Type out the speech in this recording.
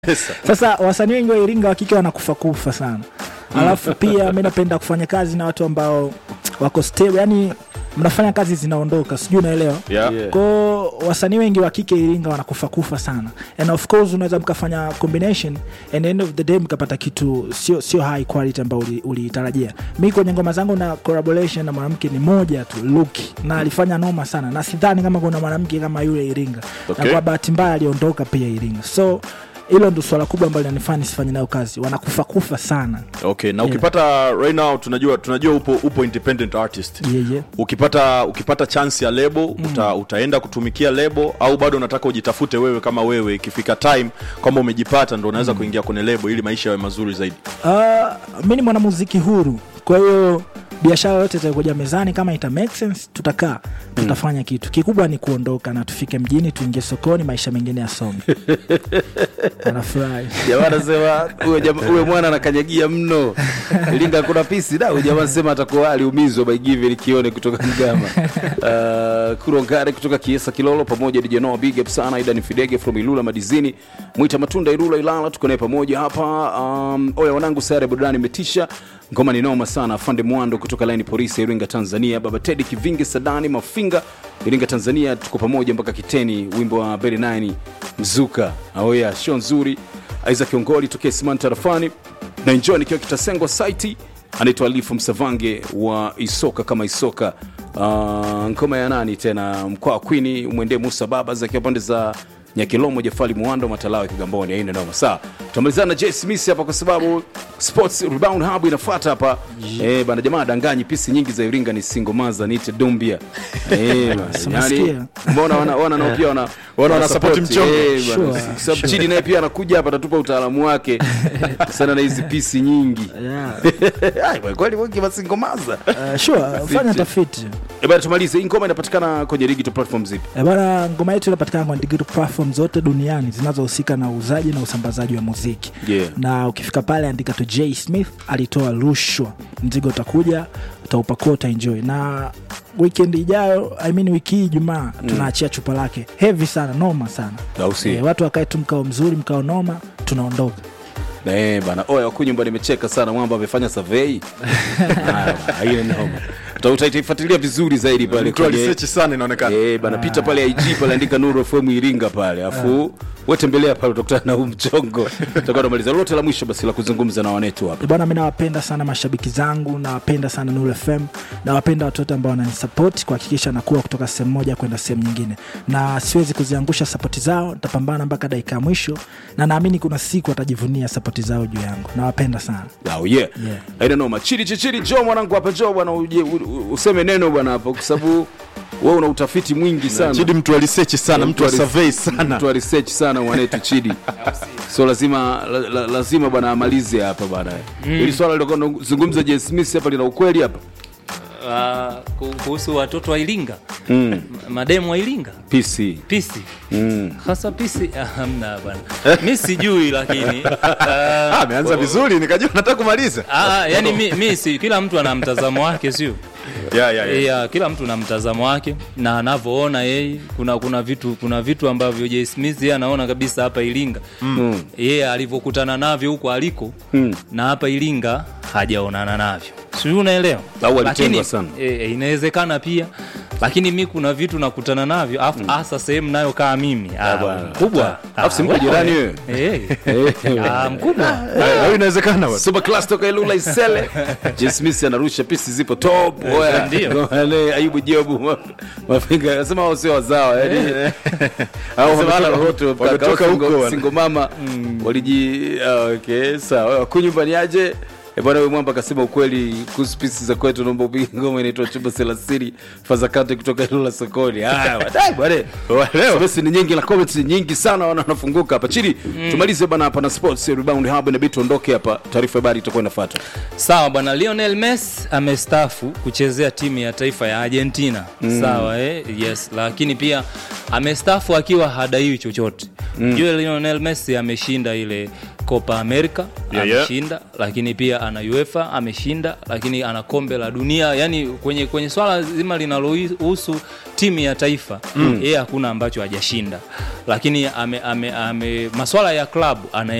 pesa sasa wasanii wengi wa iringa wa kike wanakufa kufa sana alafu pia mi napenda kufanya kazi na watu ambao wako stable yani mnafanya kazi zinaondoka sijui unaelewa yeah. Yeah. ko wasanii wengi wa kike iringa wanakufa kufa sana and of course unaweza mkafanya combination and end of the day mkapata kitu sio sio high quality ambao uli- uliitarajia mi kwenye ngoma zangu na collaboration na mwanamke ni moja tu luki na alifanya noma sana na sidhani kama kuna mwanamke kama yule iringa Okay. na kwa bahati mbaya aliondoka pia iringa so hilo ndo swala kubwa ambalo linanifanya nisifanye nayo kazi wanakufa kufa sana okay na Yeah. ukipata right now tunajua tunajua upo upo independent artist yeah, yeah. ukipata ukipata chance ya lebo mm. uta, utaenda kutumikia lebo au bado unataka ujitafute wewe kama wewe ikifika time kwamba umejipata ndo unaweza mm. kuingia kwenye lebo ili maisha yawe mazuri zaidi Uh, mi ni mwanamuziki huru kwa hiyo biashara yote itakuja mezani kama ita make sense tutakaa tutafanya kitu kikubwa ni kuondoka na tufike mjini tuingie sokoni maisha mengine yasonge anafurahi jamaa anasema huyo jama- huyo mwana anakanyagia mno linga kuna pisi da huyo jamaa anasema atakuwa aliumizwa by given kione kutoka mgama uh, kurongare kutoka kiesa kilolo pamoja DJ Noah big up sana Aidan Fidege from Ilula Madizini Mwita Matunda Ilula Ilala tuko naye pamoja hapa um, oya wanangu sare burudani imetisha ngoma ni noma sana afande mwando kutoka laini polisi ya Iringa Tanzania baba Teddy Kivingi Sadani Mafinga Iringa Tanzania tuko pamoja mpaka kiteni wimbo wa Berry 9 mzuka aoya show nzuri Isaac Ongoli tokea Simani tarafani na enjoy nikiwa kitasengwa site anaitwa Alifu Msavange wa Isoka kama Isoka uh, ngoma ya nani tena mkoa wa Kwini mwendee Musa Babas akiwa pande za Nyakilomo Jafali Mwando Matalawe Kigamboni aina noma saa tutamalizana na Jay Smith hapa kwa sababu Sports Rebound Hub inafuata hapa eh bana jamaa danganyi pisi nyingi za Iringa ni singomaza niite Dumbia eh bana Simasikia. yani mbona wana wana nao pia wana Wana wana support mchongo. eh bana Sure. kwa sababu Chidi naye pia anakuja hapa atatupa utaalamu wake sana na hizi pisi nyingi yeah. Ai, bwana, kweli wengi masingomaza uh, sure fanya tafiti Eh bana tumalize hii ngoma inapatikana kwenye digital platform zipi Eh, bana ngoma yetu inapatikana kwenye digital platform zote duniani zinazohusika na uuzaji na usambazaji wa muziki Yeah. na ukifika pale andika tu j smith alitoa rushwa mzigo utakuja utaupakua utaenjoy na weekend ijayo I mean wiki hii jumaa tunaachia chupa lake hevi sana noma sana au si Eh, watu wakae tu mkao mzuri mkao noma tunaondoka Eh bana, oya wakunyumba nimecheka sana mwamba amefanya survey. Haya bana, hiyo noma. Uta- Utaifuatilia vizuri zaidi pale mtu kwenye alisechi sana inaonekana Eh bana, pita pale IG pale andika Nuru FM Iringa pale. Afu wewe tembelea pale utakutana na huu mchongo. Tutakuwa tunamaliza lolote la mwisho basi la kuzungumza na wanetu hapa. Eh, bwana mi nawapenda sana mashabiki zangu nawapenda sana Nuru FM nawapenda watu wote ambao wananisapoti kuhakikisha nakuwa kutoka sehemu moja kwenda sehemu nyingine na siwezi kuziangusha sapoti zao nitapambana mpaka dakika ya mwisho na naamini kuna siku watajivunia sapoti zao juu yangu nawapenda sana Oh yeah. Yeah. Haina noma. Chidi chichiri jo mwanangu hapa jo bwana uje u- u- useme neno bwana hapo kwa sababu wewe una utafiti mwingi sana. chidi mtu alisechi sana mtu wa ali- survey sana mtu wa research sana mwanetu chidi so lazima la, la, lazima bwana amalize hapa bwana ili swala lilokuwa nazungumza Jay Smith hapa lina ukweli hapa Ah, ku- kuhusu watoto wa Iringa mm. mademu wa Iringa PC pisi mm. hasa pisi ah, hamna bwana mi sijui lakini Ah, ah, ameanza vizuri nikajua nataka kumaliza ah, yani mi, mi si kila mtu ana mtazamo wake sio yeah, yeah, yeah. yeah, kila mtu na mtazamo wake na anavyoona yeye kuna kuna vitu kuna vitu ambavyo Jay Smith yeye anaona kabisa hapa Iringa Mm. yeye alivyokutana navyo huko aliko Mm. na hapa Iringa hajaonana navyo sijui unaelewa Au alitengwa Lakini, sana. e, e, inawezekana pia lakini mi kuna vitu nakutana navyo afu hasa sehemu nayo kaa mimi ah, bwana. mkubwa Alafu si Ah, mko jirani wewe? Eh. Ah, mkubwa Ah, hiyo inawezekana bwana. Super class toka Ilula Isele. Jay Smith anarusha pisi zipo top. Oya. Ndio. Wale Ayubu Jobu ma- mafinga anasema wao sio wazawa yani. Au Wametoka- wametoka wote wametoka huko, single, wana. single mama waliji ah, okay sawa. Kunyumba ni aje? E bwana, wewe mwamba akasema ukweli kuhusu pisi za kwetu, naomba upige ngoma inaitwa chumba selasiri fazakate kutoka Ilula sokoni. Haya wadai bwana, leo basi ni nyingi na comments ni nyingi sana, wana wanafunguka hapa chini. Tumalize bwana hapa na sports rebound hub, inabidi tuondoke hapa, taarifa ya habari itakuwa inafuata. sawa bwana lionel messi amestafu kuchezea timu ya taifa ya argentina mm. sawa eh? yes lakini pia amestafu akiwa hadaiwi chochote mm. jue lionel messi ameshinda ile Copa America Yeah, yeah. ameshinda lakini pia ana UEFA ameshinda lakini ana kombe la dunia yani kwenye kwenye swala zima linalohusu timu ya taifa yeye hakuna ambacho hajashinda lakini ame, ame, ame, maswala ya klabu ana